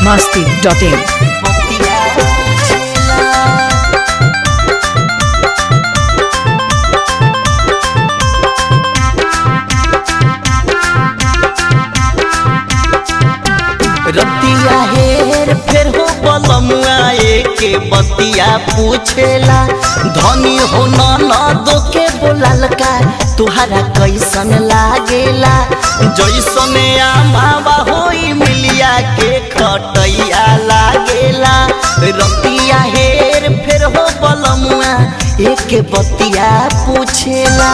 masti.in. रतिया हेर फेर हो बलमुआ के बतिया पूछेला धनी हो न दो के बोलाल का तुहरा कैसन लागेला जैसन आमावा होई मिलिया के खटैया लागेला रतिया हेर फेर हो बलमुआ एक बतिया पूछेला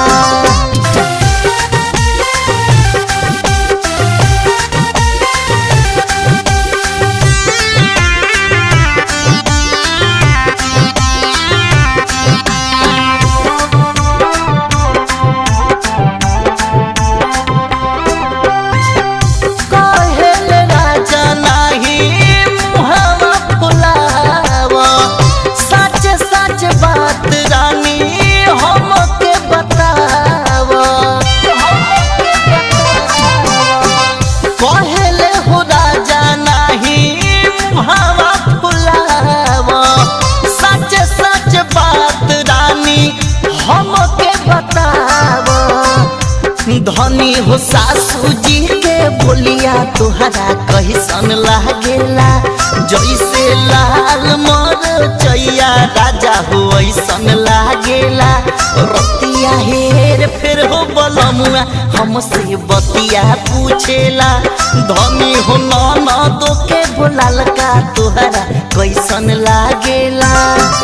कहेल राजा नाही मुहवा फुलाव सच सच बात रानी हमके बताव कहेल हो राजा नाही मुहवा फुलाव सच सच बात रानी हमके बताव धनी हो सासू जी के बोलिया तुहरा कैसन लागेला जैसे लाल मर चैया राजा हो ऐसन लागेला रतिया हेर फेर हो बलमुआ हमसे बतिया पूछेला धनी हो न दो के बोलाल का तुहरा कैसन लागेला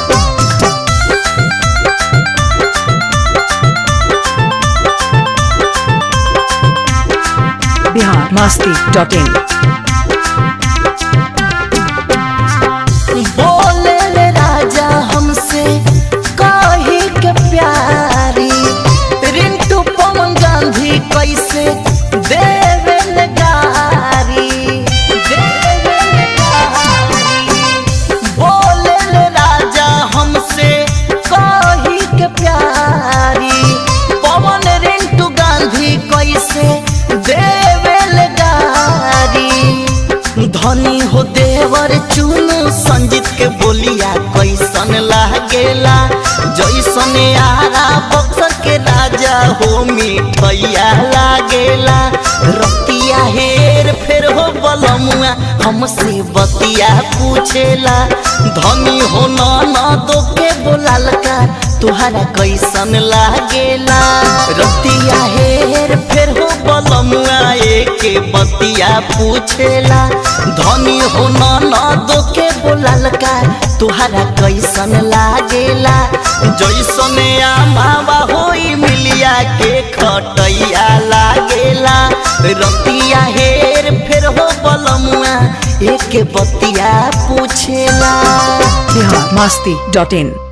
Bihar masti.in. बोले ले राजा हमसे कही के प्यारी रिंटू पवन गांधी कैसे देवे ले गारी देवे ले गारी बोले ले राजा हमसे कही के प्यारी पवन रिंटू गांधी कैसे देवे ले गारी धनी हो देवर चुनु संजीत के बोलिया कैसन लागेला जैसन आरा बक्सर के राजा हो मिठैया लागेला रतिया हेर फेर हो बलमुआ हमसे बतिया पूछेला धनी हो न दो के बोलाल का तुहरा कैसन लागेला रतिया हेर फेर हो बलमुआ के बतिया पूछेला धनी हो न दो के बोलाल का तुहरा कैसन लागेला जैसन आमावा होई मिलिया के खटैया लागेला रतिया हेर फेर हो बलमुआ एक बतिया पूछेला Bihar masti.in.